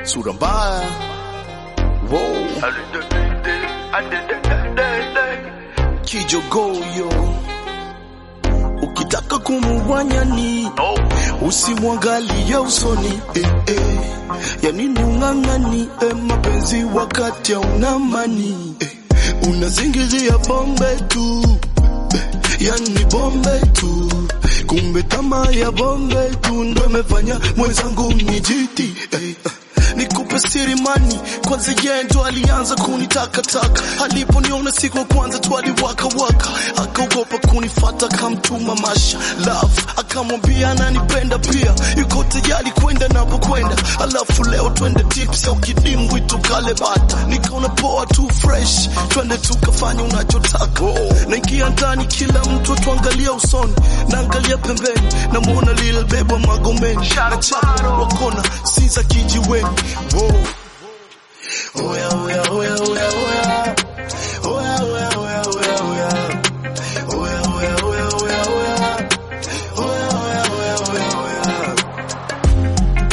sura mbaya wow. kijogoyo ukitaka kumugwanyani usimwangalie usoni eh, eh. ya nini ung'ang'ani eh, mapenzi wakati hauna mani eh. unazingizia bombe tu eh, yani bombe tu kumbe tamaa ya bombe tu ndo imefanya mwenzangu nijiti eh, eh. Nikupe siri mani, kwanza yeye ndo alianza kunitakataka. Aliponiona siku ya kwanza tu aliwaka waka, akaogopa kunifata, kamtuma Masha love, akamwambia ananipenda pia, yuko tayari kwenda napokwenda. Alafu leo twende tips au kidimbwi tukale bata, nikaona poa tu fresh, twende tukafanya unachotaka. Naingia ndani, kila mtu atuangalia usoni, naangalia pembeni, namuona lile bebwa magomeni, na chapa wakona si za kijiweni Wow. Oya, oya, oya, oya, oya. Oya, oya, oya, oya, oya. Oya, oya, oya, oya, oya. Oya, oya, oya, oya, oya.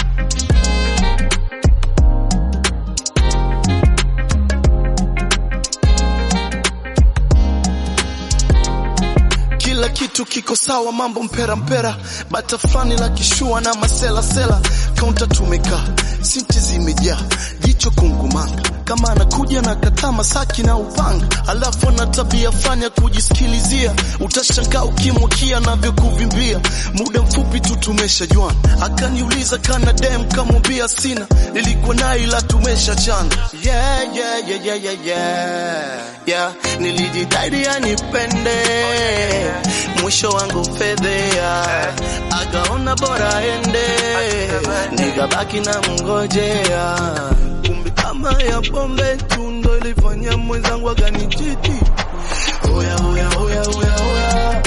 Kila kitu kiko sawa, mambo mpera mpera, bata fulani la kishua na masela sela, kaunta tumekaa, sinti zimejaa, jicho kungumanga, kama anakuja na kataa masaki na upanga, alafu ana tabia fanya kujisikilizia, utashangaa ukimwakia navyokuvimbia, muda mfupi tu tumeshajuana, akaniuliza kana dem, kamwambia sina, nilikuwa naye ila tumeshachana. Yeah, yeah, yeah, yeah, yeah, yeah. Yeah, nilijitahidi anipende mwisho wangu fedhea, akaona bora ende, nikabaki na mngojea. Kumbe kama ya pombe tu ndo ilifanya mwenzangu akanijiti. Oya, oya, oya, oya, oya.